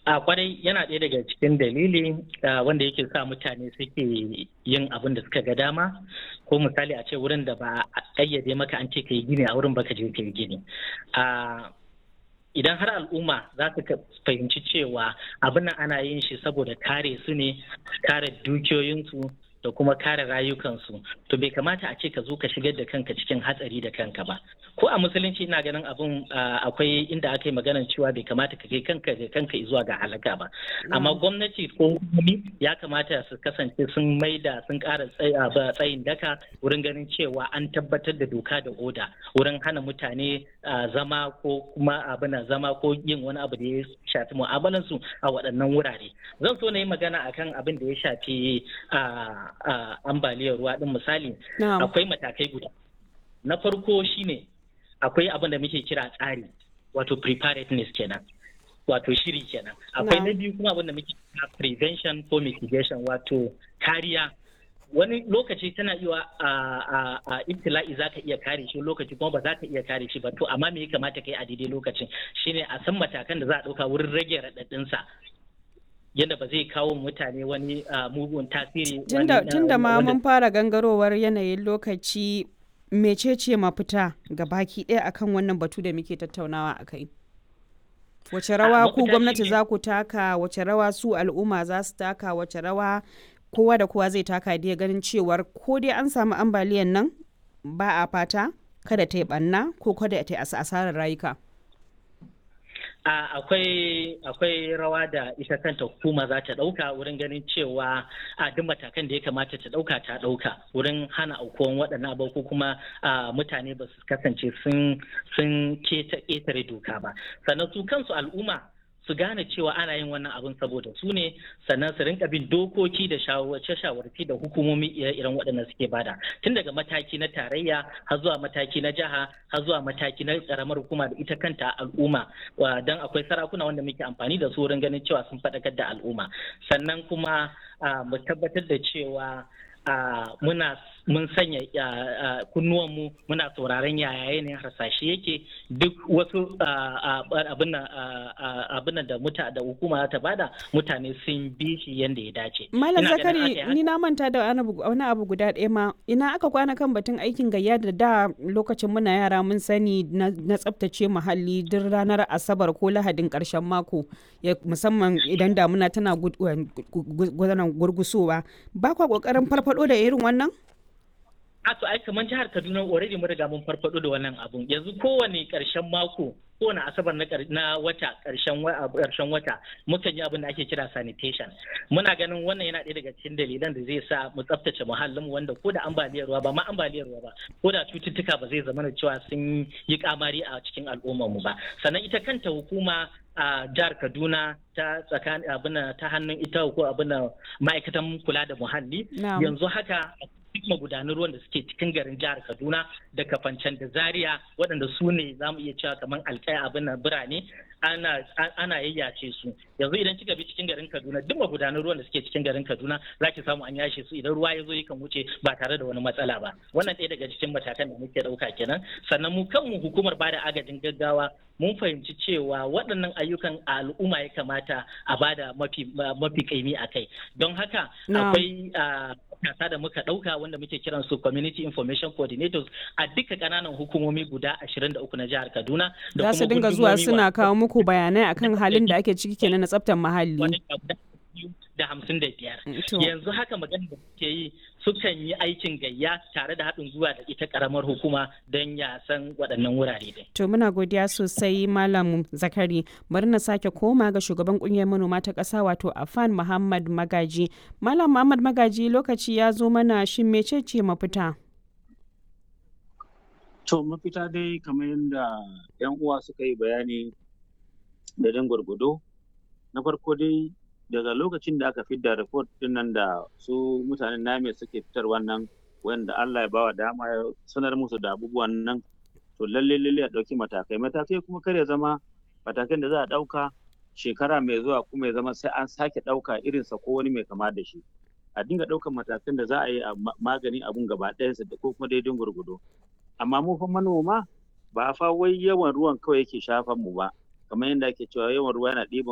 a kwarai yana ɗaya daga cikin dalili wanda yake sa mutane suke yin abin da suka ga dama ko misali a ce wurin da ba a ƙayyade maka an ce ka yi gini a wurin baka je ka yi gini idan har al'umma za su fahimci cewa abin nan ana yin shi saboda kare su ne kare dukiyoyinsu da kuma kare rayukansu to bai kamata a ce ka zo ka shigar da kanka cikin hatsari da kanka ba ko a musulunci ina ganin abin akwai inda aka yi maganar cewa bai kamata ka kai kanka da kanka zuwa ga halaka ba amma gwamnati ko hukumomi ya kamata su kasance sun maida sun kara tsayin daka wurin ganin cewa an tabbatar da doka da oda wurin hana mutane zama ko kuma abin zama ko yin wani abu da ya shafi mu'amalansu a waɗannan wurare zan so na yi magana akan abin da ya shafi ambaliyar ruwa din misali akwai matakai guda na farko shine akwai abin da muke kira tsari wato preparedness kenan wato shiri kenan akwai na biyu kuma abin da muke kira prevention ko mitigation wato kariya wani lokaci tana iya a ibtila'i za ka iya kare shi lokaci kuma ba za ka iya kare shi ba to amma me ya kamata kai a daidai lokacin shine a san matakan da za a ɗauka wurin rage raɗaɗinsa yadda ba zai kawo mutane wani mugun tasiri tun da ma mun fara gangarowar yanayin lokaci mecece mafita ga baki ɗaya akan wannan batu da muke tattaunawa a kai wace rawa ku gwamnati za ku taka wace rawa su al'umma za su taka wace rawa kowa da kowa zai taka da ganin cewar ko dai an samu ambaliyan nan ba a fata kada ta yi ɓanna ko kada ta yi asarar rayuka akwai akwai rawa da ita kanta hukuma za ta ɗauka wurin ganin cewa a duk matakan da ya kamata ta ɗauka ta ɗauka wurin hana aukuwan waɗannan abu ko kuma mutane ba su kasance sun ƙetare doka ba sannan su kansu al'umma su gane cewa ana yin wannan abin saboda su ne sannan su rinka bin dokoki da shawarci da hukumomi ire-iren waɗanda suke bada tun daga mataki na tarayya har zuwa mataki na jiha har zuwa mataki na karamar hukuma da ita kanta al'umma don akwai sarakuna wanda muke amfani da su wurin ganin cewa sun faɗakar da al'umma sannan kuma mu tabbatar da cewa muna mun sanya kunnuwanmu muna sauraron yaya yanayin harsashe yake duk wasu abin da muta da hukuma ta bada mutane sun bi shi yadda ya dace. Malam Zakari ni na manta da wani abu guda ɗaya ma ina aka kwana kan batun aikin gayya da da lokacin muna yara mun sani na tsaftace muhalli duk ranar asabar ko lahadin ƙarshen mako musamman idan damuna tana gurgusowa ba kwa ƙoƙarin farfado da irin wannan? a to ai kamar jihar Kaduna already mun riga mun farfado da wannan abun yanzu kowane karshen mako kowane asabar na wata karshen karshen wata mukan yi abin da ake kira sanitation muna ganin wannan yana ɗaya daga cikin dalilan da zai sa mu tsaftace muhallin mu wanda ko da ambaliyar ruwa ba ma ambaliyar ruwa ba ko da cututtuka ba zai zama da cewa sun yi kamari a cikin al'ummar mu ba sannan ita kanta hukuma a jihar Kaduna ta tsakanin abin ta hannun ita ko abin ma'aikatan kula da muhalli yanzu haka duk magudanan ruwan da suke cikin garin jihar Kaduna da Kafancan da Zaria waɗanda su ne za mu iya cewa kamar alƙaya abin nan birane ana ana yayyace su yanzu idan kika bi cikin garin Kaduna duk magudanan ruwan da suke cikin garin Kaduna za ki samu an yashe su idan ruwa ya zo yakan wuce ba tare da wani matsala ba wannan ɗaya daga cikin matakan da muke ɗauka kenan sannan mu kanmu hukumar bada agajin gaggawa mun fahimci cewa waɗannan ayyukan a al'umma ya kamata a bada mafi mafi kaimi a kai don haka akwai kasa da muka ɗauka wanda muke kiran su community information coordinators a duka ƙananan hukumomi guda 23 na jihar Kaduna da su dinga zuwa suna kawo muku bayanai akan halin da ake ciki kenan na tsaftar muhalli da hamsin da biyar yanzu haka magana da suke yi sukan yi aikin gayya tare da haɗin zuwa da ita ƙaramar hukuma don ya san waɗannan wurare din. To muna godiya sosai Malam Zakari bari na sake koma ga shugaban ƙungiyar manoma ta ƙasa wato Afan Muhammad Magaji. Malam Muhammad Magaji lokaci ya zo mana shin mecece mafita? To mafita dai kamar yadda 'yan uwa suka yi bayani da dan gwargwado na farko dai daga lokacin da aka fidda report din nan da su mutanen name suke fitar wannan wanda Allah ya bawa dama ya sanar musu da abubuwan nan to lalle lalle a ɗauki matakai matakai kuma kar ya zama matakan da za a ɗauka shekara mai zuwa kuma ya zama sai an sake ɗauka irinsa ko wani mai kama da shi a dinga ɗaukan matakan da za a yi a magani abun gaba ɗayansa da ko kuma daidai gurgudo amma mu fa manoma ba fa wai yawan ruwan kawai yake shafan mu ba kamar yadda ake cewa yawan ruwa yana ɗiban